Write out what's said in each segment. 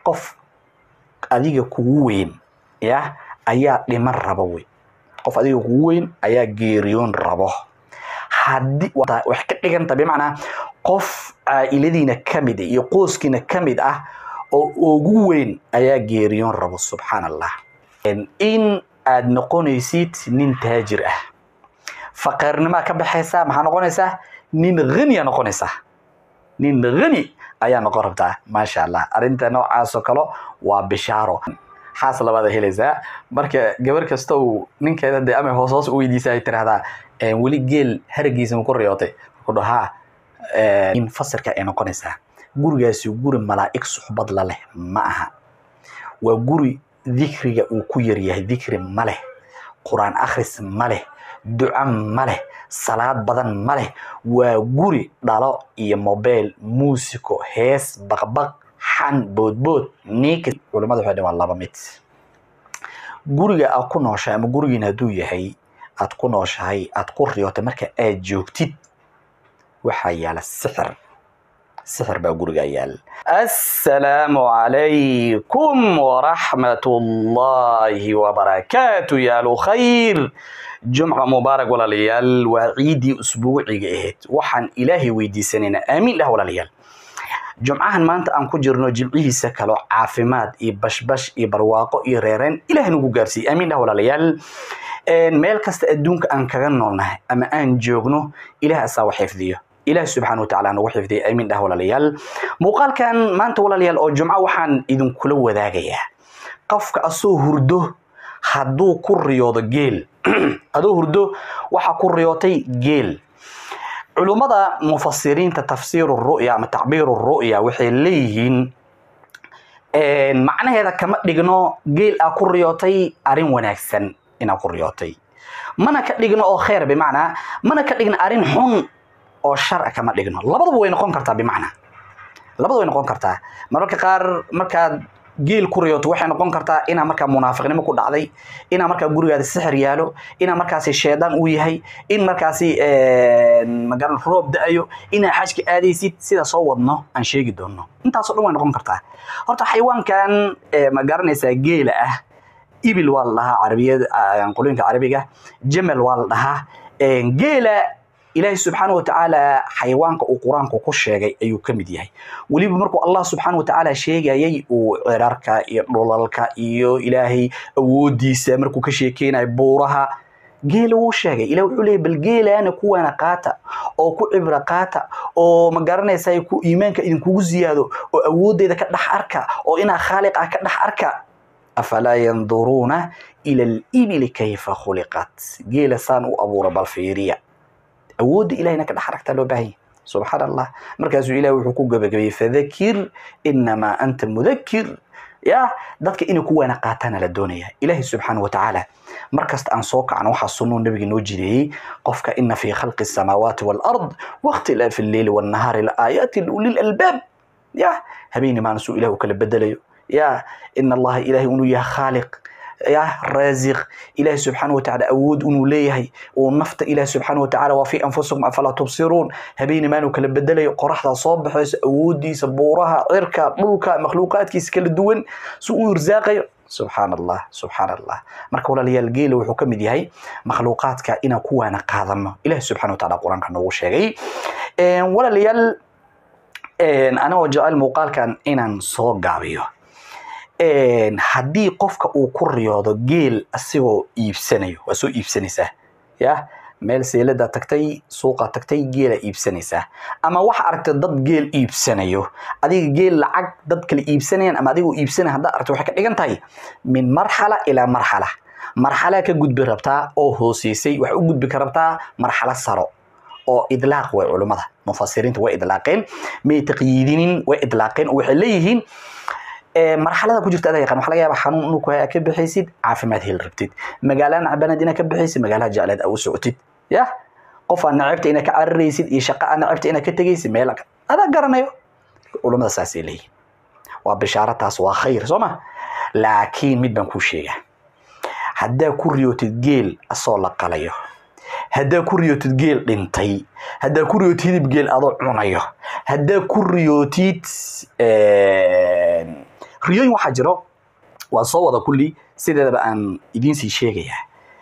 qof adiga kugu weyn ya ayaa dhiman rabo wey qof adiga kugu weyn ayaa geeriyoon rabo haddii waxay ka dhiganta bimacnaa qof caa'iladiina ka mid iyo qoyskiina ka mid ah oo ugu weyn ayaa geeriyoon rabo subxaan allah in aad noqonaysid nin taajir ah faqeernimaa ka baxaysaa maxaa noqonaysaa nin haniya noqonaysaa nin hani ayaa noqon rabtaa maasha allah arrinta noocaasoo kale waa bishaaro xaas labaada helaysaa marka gabar kasta uu ninkeeda dee ama hoos hoos u weydiisa ay tiraahdaa weli geel haragiisa ma ku riyootay ku dhahaa in fasirka ay noqonaysaa gurigaasi guri malaa'ig suxbad la leh ma aha waa guri dikriga uu ku yaryahay dikri ma leh qur-aan akhris ma leh duco ma leh salaad badan ma leh waa guri dhalo iyo mobile muusiko hees baqbaq xan boodbood niika culimada waxay waa laba mid guriga aad ku nooshahay ama gurigiina hadduu yahay aad ku nooshahay aad ku riyootay marka aad joogtid waxaa yaala sixir sixir baa guriga yaal assalaamu calaykum waraxmat ullaahi wabarakaatu yaalu khayr jumca mubaarak walaalayaal waa ciiddii usbuuciga ahayd waxaan ilaahay weydiisanaynaa aamiin dhah walaalayaal jumcahan maanta aan ku jirno jimcihiisa kaloo caafimaad iyo bashbash iyo barwaaqo iyo reereen ilahay nagu gaarsiiye aamiin dhah walaalayaal meel kasta adduunka aan kaga noolnahay ama aan joogno ilaah asaa wa xifdiyo ilaah subxaana watacaala nagu xifdiya aamiin dhah walaalayaal muuqaalkan maanta walaalayaal oo jumco waxaan idinkula wadaagayaa qofka asoo hurdo hadduu ku riyoodo geel adoo hurdo waxaa ku riyootay geel culummada mufasiriinta tafsiiru ru'ya ama tacbiiru ru'ya waxay leeyihiin macnaheeda kama dhigno geel aa ku riyootay arrin wanaagsan inaa ku riyootay mana ka dhigno oo kheer bimacnaa mana ka dhigno arrin xun oo shar kama dhigno labadaba way noqon kartaa bimacnaa labada way noqon kartaa mararka qaar markaad geel ku riyooto waxay noqon kartaa inaa markaa munaafiqnimo ku dhacday inaa markaa gurigaada sixir yaalo inaa markaasi sheedaan uu yahay in markaasi magaran roob da-ayo inaa xajka aadaysid sida soo wadno aan sheegi doono intaasoo dhan way noqon kartaa horta xayawaankan ma garanaysaa geela ah ibil waa la dhahaa carabiyada qolooyinka carabiga jamal waa la dhahaa geela ilaahay subxaana watacaala xayawaanka uu qur-aanku ku sheegay ayuu ka mid yahay weliba markuu allah subxaana watacaala sheegayay uu cirarka iyo dhulalka iyo ilaahay awoodiisa markuu ka sheekeynayo buuraha geela wuu sheegay ilah wuxuu leeyay bal geelaana kuwaana qaata oo ku cibra qaata oo ma garanaysaa ku iimaanka idinkugu ziyaado oo awooddeeda ka dhex arka oo inaa khaaliq ah ka dhex arka afalaa yanduruuna ila alibili kayfa khuliqat geela saan u abuura bal fiiriya awoodda ilahayna ka dhex aragtaa loo baahan yahay subxaan allah markaasuu ilahi wuxuu ku gabagabayey fadakir inamaa anta mudakir ya dadka inay ku waana qaataana la doonaya ilahi subxaana watacaala markasta aan soo kacno waxaa sunnuu nabiga noo jireeyey qofka ina fii khalqi الsamaawaati wاlard waاkhtilaafi اleyli wاnnahaari laaayaati liuli lalbaab ya habeeni maana suu ilah u kala bedelayo ya ina allaha ilahay inuu yahay khaaliq ya raasiq ilahi subxaana watacaala awood inuu leeyahay uu nafta ilahi subxaana watacaala waa fii anfusikum afalaa tubsiruun habeeni maanu kala bedelayo qoraxdaa soo baxayso awoodiisa buuraha cirka dhulka makhluuqaadkiisa kala duwan si uu irsaaqayo subxaan allah subxaan allah marka walaalayaal geela wuxuu ka mid yahay makhluuqaadka inaan ku waana qaadano ilahi subxana wataala qur-aanka noogu sheegay walaalayaal anagoo jecel muuqaalkan inaan soo gaabiyo haddii qofka uu ku riyoodo geel asigoo iibsanayo waa soo iibsanaysaa ya meel seelada tagtay suuqa tagtay geela iibsanaysaa ama waxa aragta dad geel iibsanayo adiga geel lacag dad kale iibsanayaan ama adigoo iibsanaya haddaad aragto waxay ka dhigan tahay min marxala ilaa marxala marxalaa ka gudbi rabtaa oo hooseysay waxay u gudbi ka rabtaa marxalo saro oo idlaaq way culummada mufasiriinta way idlaaqeen may taqyiidinin way idlaaqeen oo waxay leeyihiin marxalada ku jirta adaa yaqaan waxa laga yaaba xanuun inuu ku haya ka bixaysid caafimaad heli rabtid magaalada nacbanaad inaad ka bixaysid magaalaha jecleed aa u socotid ya qof aan nacabta inaad ka cararaysid iyo shaqa aan nacabta inaad ka tegaysid meel adaa garanayo culummada saasay leeyihin waa bishaaro taas waa khayr soo ma laakiin mid baan kuu sheegaa haddaa ku riyootid geel asoo la qalayo haddaa ku riyootid geel dhintay haddaa ku riyootid hidib geel adoo cunayo haddaa ku riyootid riyooyin waxaa jiro waa soo wada kulli sideedaba aan idiinsii sheegayaa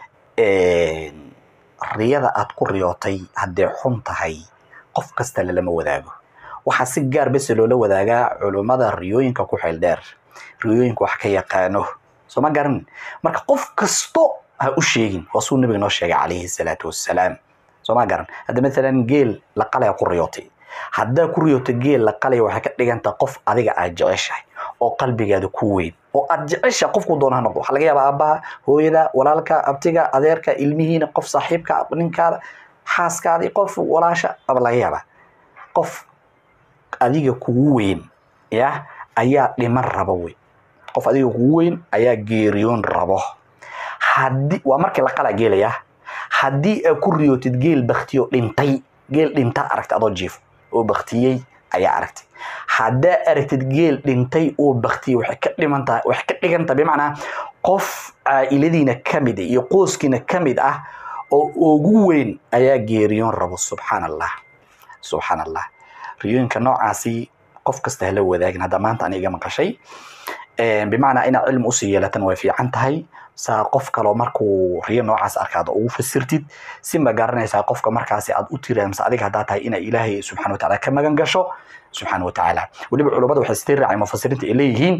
riyada aad ku riyootay hadday xun tahay qof kasta lalama wadaago waxaa si gaar bese loola wadaagaa culummada riyooyinka ku xeel dheer riyooyinka wax ka yaqaano soo ma garan marka qof kasto ha u sheegin waa suu nabiga noo sheegay calayhi salaatu wassalaam soo ma garan hadda maalan geel la qalaya ku riyootay haddaa ku riyoota geel la qalaya waxay ka dhiganta qof adiga aad jeceshahay oo qalbigaada ku weyn oo aad jecesha qofku doona ha noqdo waxaa laga yaabaa aabbaha hooyada walaalka abtiga adeerka ilmihiina qof saaxiibka ninkaada xaaskaadii qof walaasha aba laga yaabaa qof adiga kugu weyn ya ayaa dhiman rabo wey qof adiga kugu weyn ayaa geeriyoon rabo haddii waa markii la qalaa geelaya haddii aad ku riyootid geel baktiyo dhintay geel dhinta aragtay adoo jiif oo baktiyey ayaa aragtay haddaa aragtid geel dhintay oo baktiyey waxay ka dhimantahay waxay ka dhigan tahay bimacnaa qof caa'iladiina ka mid iyo qoyskiina ka mid ah oo ugu weyn ayaa geeriyoon rabo subxaan allah subxaan allah riyooyinka noocaasi qof kasta hala wadaagin hadda maanta aniga maqashay bimacnaa inaad cilmi usii yeelatan way fiican tahay saa qof kaloo markuu riyo noocaas arkaad ugu fasirtid si ma garanaysaa qofka markaasi aad u tiraamsa adiga haddaa tahay inaa ilaahay subxana watacaala ka magan gasho subxaana watacaala weliba culummada waxay sii raacay mufasiriinta ay leeyihiin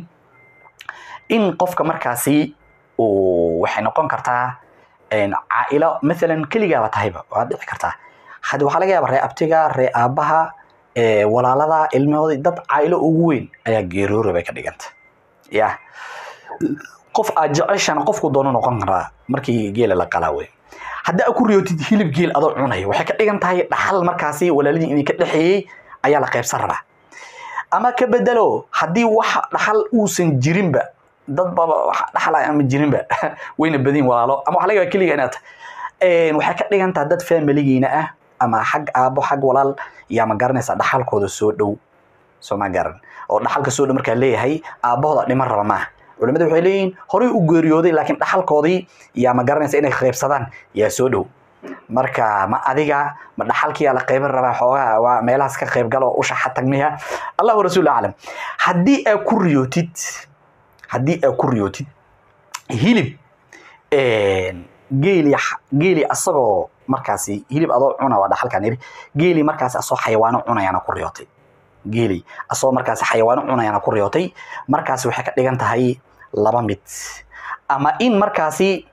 in qofka markaasi uu waxay noqon kartaa caa'ilo maalan keligaaba tahayba waad dhici kartaa hadda waxaa laga yaaba ree abtiga ree aabbaha walaalada ilmahooda dad caa'ilo ugu weyn ayaa geeroora bay ka dhiganta ya qof aad jeceshana qofku doono noqon karaa markii geela la qalaa wey haddaa ku riyootid hilib geel adoo cunaya waxay ka dhigan tahay dhaxal markaasi walaaladii inay ka dhexeeyey ayaa la qaybsan rabaa ama ka bedelo haddii wax dhaxal uusan jirinba dad baba wax dhaxal ama jirinba wayna badin walaalo ama waxa laga yaaba keliga inaad tahay waxay ka dhigan tahay dad familigiina ah ama xag aabo xag walaal yaa ma garanaysaa dhaxalkooda soo dhow soo ma garan oo dhaxalka soo dhow markaa leeyahay aabbahooda dhiman raba maaha culimadu waxay leeyihiin horey u geeriyooday laakiin dhaxalkoodii yaa ma garanaysa inay qaybsadaan yaa soo dhow marka ma adiga ma dhaxalkiyaa la qayban rabaa xoogaa waa meelahaas ka qayb galo ushaxa tagmiya allahu rasuul aclam haddii aad ku riyootid haddii aad ku riyootid hilib geeli geeli asagoo markaasi hilib adoo cuna waa dhaxalkaan yiri geeli markaasi asoo xayawaano cunayaana ku riyootay geeli asagoo markaasi xayawaano cunayaana ku riyootay markaasi waxay ka dhigan tahay laba mid ama in markaasi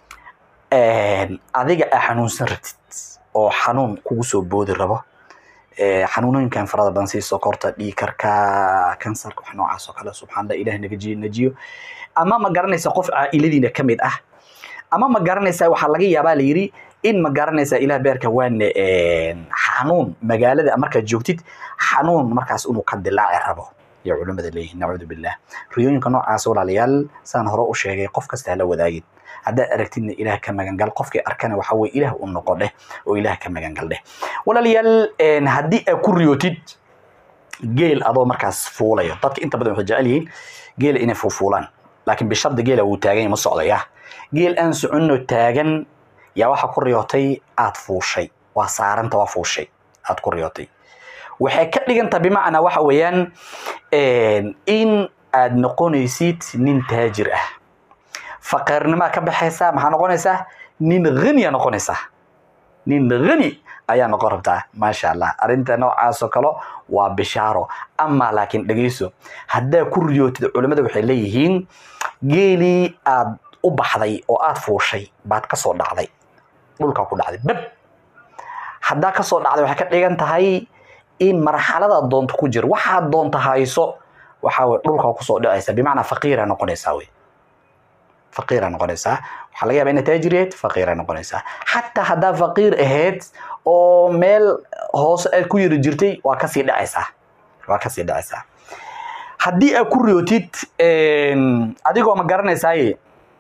adiga aa xanuunsan rabtid oo xanuun kugu soo boodi rabo xanuunooyinkan farada badan sida sokorta dhiikarka kansarka wax noocaas oo kale subxaan allah ilaah naga najiyo ama ma garanaysa qof caa'iladiina ka mid ah ama ma garanaysaa waxaa laga yaabaa la yidhi in ma garanaysaa ilaah beerka waane xanuun magaalada markaad joogtid xanuun markaas inuu ka dilaaci rabo iyo culimmada leeyihin nacuudu billah riyooyinka noocaas walaalayaal saan hore u sheegay qof kasta hala wadaagin haddaad aragtidna ilaah ka magangal qofkii arkana waxa weye ilaah u noqo dheh oo ilaah ka magangal dheh walaalayaal haddii aad ku riyootid geel adoo markaas fuulayo dadka inta badan waxay jecel yihiin geela inay fuufuulaan laakiin bishardi geela wuu taagan yahay ma socdaya geel aan soconno taagan yaa waxa ku riyootay aad fuushay waa saaranta waa fuushay aad ku riyootay waxay ka dhiganta bimacnaa waxa weeyaan in aad noqonaysid nin taajir ah faqeernimaa ka baxaysaa maxaa noqonaysaa nin haniya noqonaysaa nin hani ayaa noqon rabtaa maasha allah arrinta noocaas oo kale waa bishaaro ama laakiin dhegeyso haddaa ku riyootid culimmada waxay leeyihiin geelii aad u baxday oo aad fuushay baad kasoo dhacday dhulkaa ku dhacday bab haddaa kasoo dhacday waxay ka dhigan tahay in marxaladaad doonto ku jir waxaad doonta hayso waxaa weye dhulkaa kusoo dhacaysa bimacnaa faqiira noqonaysaa wey faqiira noqonaysaa waxaa laga yaba inaad taajir yahayd faqiira noqonaysaa xataa haddaa faqiir ahayd oo meel hoose aad ku yiri jirtay waa kasii dhacaysaa waa kasii dhacaysaa haddii aad ku riyootid adigoo ma garanaysaaye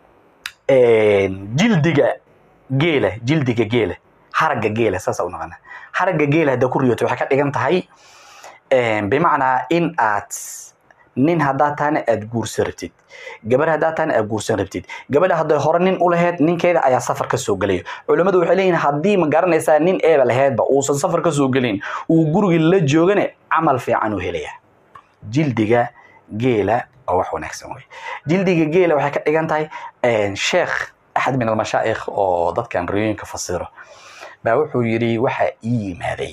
jildiga geela jildiga geela haragga geela saasa u naqana haragga geela haddaa ku riyootid waxay ka dhigan tahay bimacnaa in aad nin haddaa taana aad guursan rabtid gabar haddaa taana aad guursan rabtid gabadha hadday hore nin u lahayd ninkeeda ayaa safar ka soo gelaya culimmadu waxay leeyihin haddii ma garanaysaa nin eeba lahaydba uusan safar ka soo gelin uu gurigii la joogane camal fiican u helaya jildiga geela waa wax wanaagsan wey jildiga geela waxay ka dhigan tahay sheekh axad min almashaa'ikh oo dadkan riyooyinka fasiro baa wuxuu yidhi waxaa ii yimaaday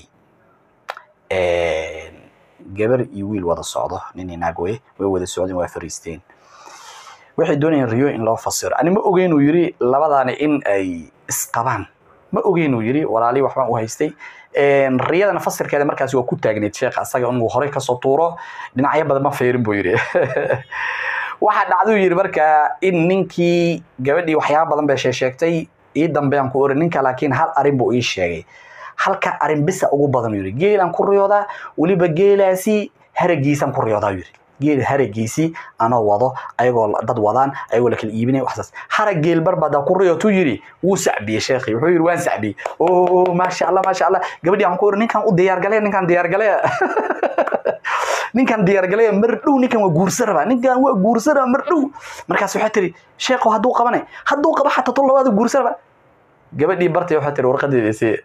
gabar iyo wiil wada socdo nin iyo naag wey way wada socdeen waa fariisteen waxay doonayeen riyo in loo fasiro ani ma ogeyn uu yidhi labadaani in ay isqabaan ma ogeyn uu yidhi walaalii waxbaan u haystay riyadana fasirkeeda markaas waa ku taagneyd sheekh asaga inuu horey kasoo tuuro dhinacyo badan ma feerin buu yidhi waxaa dhacduu yidhi markaa in ninkii gabadhii waxyaaba badan bay sheesheegtay ii dambean ku ori ninka laakiin hal arin buu ii sheegay halka arin bisa ugu badan uu yidhi geelaan ku riyoodaa weliba geelaasi haragiisaan ku riyoodaa yidhi geel haragiisii anoo wado ayagoo dad wadaan ayagoo la kala iibinaya waxsaas harag geel barbadaa ku riyootuu yidhi wuu sacbiyey sheekhi wuxuu yidhi waan sacbiyey o maasha allah maasha allah gabadhii waxaan ku ori ninkan u diyaargalaya ninkan diyaargalaya ninkan diyaargalaya mar dhow ninkan waa guursan rabaa ninkan waa guursan rabaa mar dhow markaas waxay tiri sheekho hadduu qabanay hadduu qaba xataa tol labaad guursan rabaa gabadhii bartay waxay tiri warqadeeda isii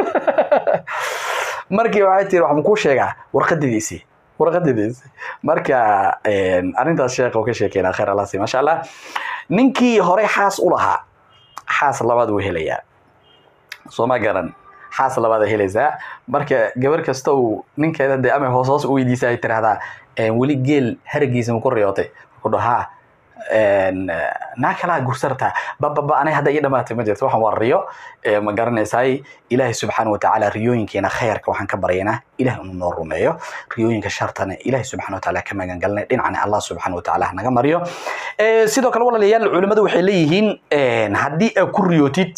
markii waxay tiri waxaan kuu sheegaa warqadeeda isii warqadeeda isii marka arrintaas sheekha uu ka sheekeynaa khayr allah sii maasha allah ninkii horey xaas u lahaa xaas labaad wuu helayaa soo ma garan xaas labaad helaysaa marka gabar kasta uu ninkeeda dee ama hoos hoos u weydiisa ay tirahdaa weli geel haragiisa ma ku riyootay ku dhahaa naa kalaa gursartaa bababa anay hadda ii dhamaatay ma jirto waxaan waa riyo ma garanaysaay ilaahay subxaana watacaala riyooyinkeena khayrka waxaan ka baryaynaa ilaah inuu noo rumeeyo riyooyinka shartana ilaahay subxana watacaala ka magan galinay dhinacna allah subxana watacaala hanaga mariyo sidoo kale walaalayaal culimmadu waxay leeyihiin haddii aad ku riyootid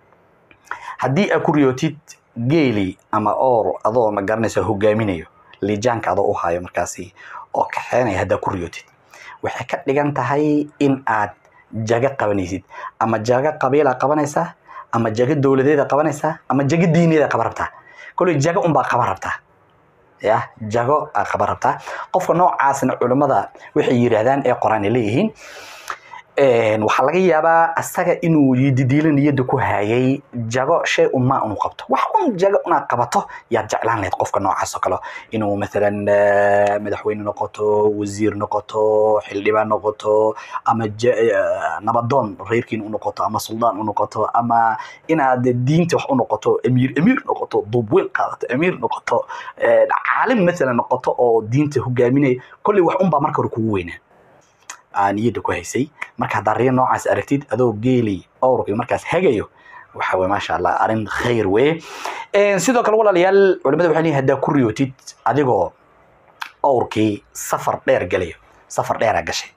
haddii aad ku riyootid geeli ama oor adoo ma garanaysa hogaaminayo lijaanka adoo u hayo markaasi oo kaxeenaya haddaa ku riyootid waxay ka dhigan tahay in aad jago qabanaysid ama jago qabiila qabanaysaa ama jago dowladeeda qabanaysaa ama jago diineeda qaban rabtaa koley jago unbaa qaban rabtaa ya jago aa qaban rabtaa qofka noocaasna culimmada waxay yidhaahdaan ee qoraan ay leeyihiin waxaa laga yaabaa asaga inuu didiilo niyadda ku hayay jago shay unmaa inuu qabto wax un jago inaad qabato yaad jeclaan lahayd qofka noocaas oo kale inuu maalan madaxweyne noqoto wasiir noqoto xildhibaan noqoto ama nabadoon reerkiin u noqoto ama suldaan u noqoto ama inaad diinta wax u noqoto emiir emiir noqoto duubweyn qaadato emiir noqoto caalim maalan noqoto oo diinta hogaaminaya kolley wax unbaa marka hore kugu weynaa niyadda ku haysay marka haddaa riyo noocaas aragtid adoo geeli owrkii markaas hagayo waxa weye maasha allah arrin khayr weye sidoo kale walaalayaal culimada waxay leeyihin haddaa ku riyootid adigoo owrkii safar dheer galayo safar dheeraa gashay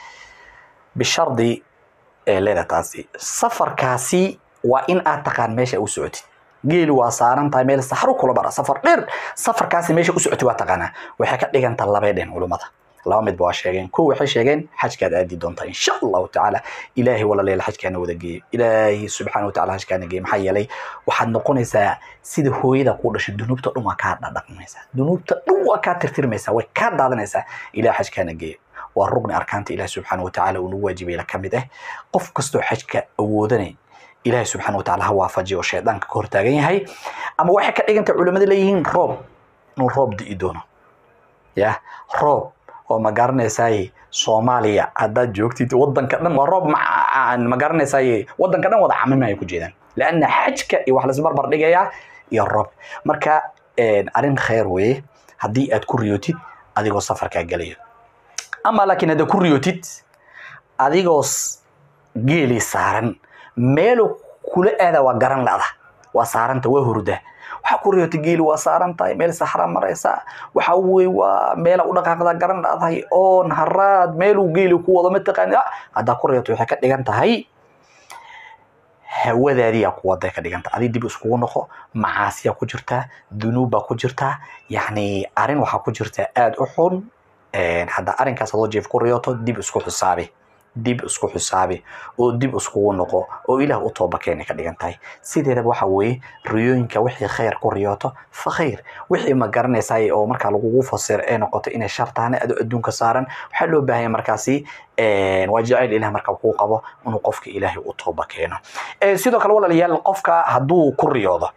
bishardi ee leeda taasi safarkaasi waa in aad taqaan meesha u socotid geeli waa saaran tahay meel saxro kula bara safar dheer safarkaasi meesha u socotid waa taqaanaa waxay ka dhigantaa labay dhen culimmada laba midba waa sheegeen kow waxay sheegeen xajkaad aadi doontaa insha allahu tacaala ilaahay walaalayaal xajkaana wada geeyo ilaahay subxaana wataala xajkaana geeyo maxaa yeelay waxaad noqonaysaa sida hooyada ku dhashay dunuubta dhan waa kaa dhadhaqmaysaa dunuubta dhan waa kaa tirtirmaysaa way kaa daadanaysaa ilaah xajkaana geeyo waa rugni arkaanta ilaah subxaana watacaala uu nagu waajibayla ka mid ah qof kastoo xajka awoodanay ilaahay subxaana watacaala ha waafajiyo oo shaydaanka ka hortaagan yahay ama waxay ka dhigantay culimmada leeyihiin roob inuu roob di'i doono ya roob oo ma garanaysaay soomaaliya haddaad joogtid wadanka dhan waa roob ma garanaysaay wadanka dhan wada camimaya ku jeedaan leanna xajka iyo wax laisbarbar dhigayaa iyo roob marka arrin khayr weye haddii aad ku riyootid adigoo safarkaa gelayo ama laakiin haddaad ku riyootid adigoo geelii saaran meelu kula aada waa garan la'da waa saaranta waa hurda waxaa ku riyootay geeli waa saaran tahay meel saxraa maraysa waxa weye waa meela u dhaqaaqda garan dhacdahay oon haraad meeluu geeli ku wado mataqaani haddaa ku riyootay waxay ka dhigan tahay hawadaadiyaa ku waday ka dhigan tahay adi dib iskugu noqo macaasiyaa ku jirtaa dunuubbaa ku jirtaa yacni arrin waxaa ku jirtaa aada u xun hadda arrinkaas adoo jeef ku riyooto dib isku xisaabi dib isku xisaabi oo dib iskugu noqo oo ilaah u tooba keenay ka dhigan tahay sideedaba waxa weeye riyooyinka wixii khayr ku riyooto fa khayr wixii ma garanaysaay oo markaa lagugu fasir ee noqoto inay shar tahana ado adduunka saaran waxaa loo baahanya markaasi waa jacayl ilaah markaa kuu qabo inuu qofka ilaahay u tooba keeno sidoo kale walaalayaal qofka hadduu ku riyoodo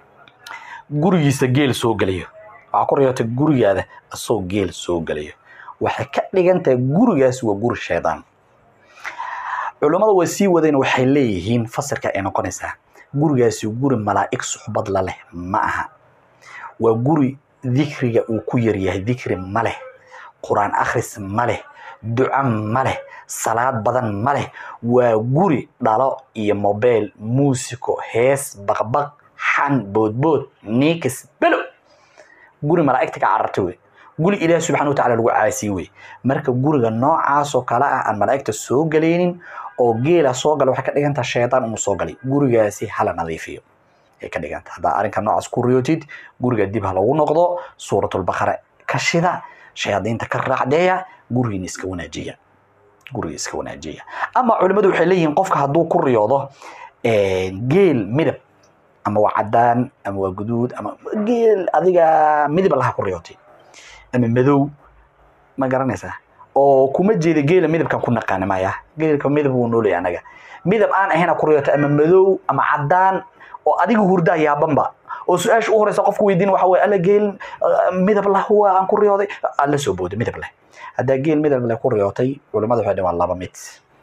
gurigiisa geel soo gelayo waxaa ku riyootay gurigaada asoo geel soo gelayo waxay ka dhigan tahay gurigaas waa guri shaydaan culummada way sii wadeen waxay leeyihiin fasirka ay noqonaysaa gurigaasi guri malaa'ig suxbad la leh ma aha waa guri dikriga uu ku yaryahay dikri ma leh qur-aan akhris ma leh duco ma leh salaad badan ma leh waa guri dhalo iyo mobile muusiko hees baqbaq xan boodbood niikis belo guri malaa'igta ka cararta wey guri ilaahi subxana watacaala lagu caasiye wey marka guriga noocaasoo kale ah aan malaa'igta soo galaynin oo geela soo gala waxay ka dhigantaha shaydaan inuu soo galay gurigaasi hala nadiifiyo ay ka dhiganta haddaa arrinka noocaas ku riyootid guriga dib ha lagu noqdo suuratulbaqara ka shida shayaadiinta ka raacdeeya gurigiina iska wanaajiya guriga iska wanaajiya ama culimmadu waxay leeyihiin qofka hadduu ku riyoodo geel midab ama waa cadaan ama waa guduud ama geel adiga midab allaha ku riyootay ama madow ma garanaysaa oo kuma jeeda geela midabkan ku naqaana maya geelka midab wuu noolaya anaga midab aan ahayna ku riyootay ama madow ama cadaan oo adiga hurdaa yaabanba oo su-aasha u horeysa qofku weydiin waxa weye alla geel midab lah waa aan ku riyooday alla soo booda midab leh haddaa geel midab leh ku riyootay culimmada waxay dhawaan laba mid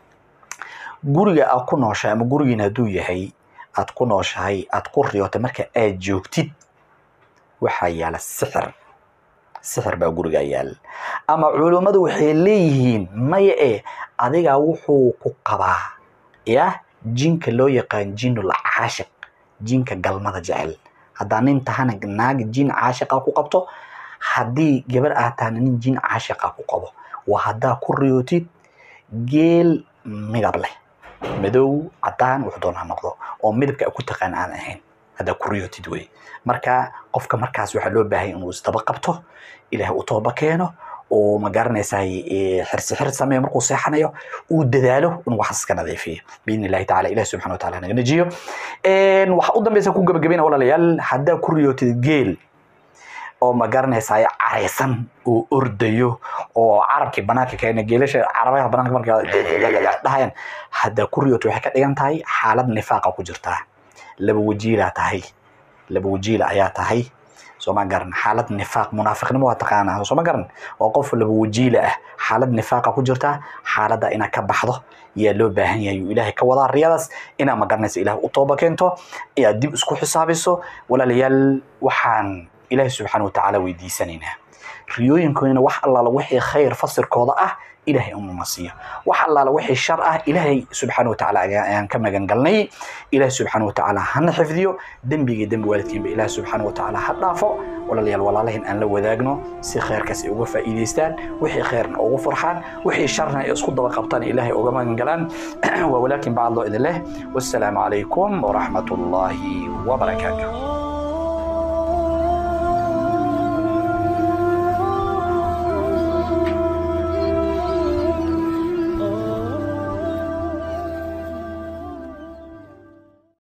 guriga aad ku nooshahay ama gurigiina hadduu yahay aad ku nooshahay aad ku riyootay marka aad joogtid waxaa yaala sixir sixir baa gurigaa yaala ama culimmadu waxay leeyihiin maya e adigaa wuxuu ku qabaa ya jinka loo yaqaan jinul caashiq jinka galmada jecel haddaa nin tahana naag jin caashiqa ku qabto haddii gabar aad tahana nin jin caashiqa ku qabo waa haddaa ku riyootid geel midab leh madow cadaan wuxuu doon ha noqdo oo midabka ku taqaan aan ahayn haddaa ku riyootid wey marka qofka markaas waxaa loo baahay inuu isdaba qabto ilaahay u tooba keeno oo ma garanaysaa xirsi xir sameeyo markuu seexanayo uu dadaalo inuu waxaas iska nadiifiyo biidni illahi tacala ilahi subxana wa taala naga najiyo waxa u dambeysa ku gabagabayna walaalayaal haddaa ku riyootid geel oo ma garanaysaa caraysan oo ordayo oo carabkii banaanka keena geelasha carabaha banaanka marka dhahayaan haddaa ku riyootid waxay ka dhigan tahay xaalad nifaaqa ku jirtaa laba wajiilaa tahay laba wajiila ayaa tahay sooma garan xaalad nifaaq munaafiqnimo waa taqaanaa sooma garan oo qof laba wajiila ah xaalad nifaaqa ku jirta xaaladda inaad ka baxdo yaa loo baahan yahay uu ilaahay ka wadaa riyadaas inaad ma garanaysa ilaah u tooba keento inaad dib isku xisaabiso walaalayaal waxaan ilaahay subxaana watacaala weydiisanaynaa riyooyinkoodina wax allaala wixii khayr fasirkooda ah ilaahay ununa siiyo wax allaala wixii shar ah ilaahay subxaana watacaala ayaan ka magan galnay ilaahay subxaana watacaala hana xifdiyo dembiga dembi waalidkiinba ilaahay subxaana watacaala ha dhaafo walaalayaal walaalahin aan la wadaagno si khayrkaas ay uga faa'iidaystaan wixii khayrna ugu farxaan wixii sharna ay isku daba qabtaan ilaahay uga magan galaan waa walaakin bacad loo idin leh wassalaamu calaykum waraxmat ullaahi wabarakaatuh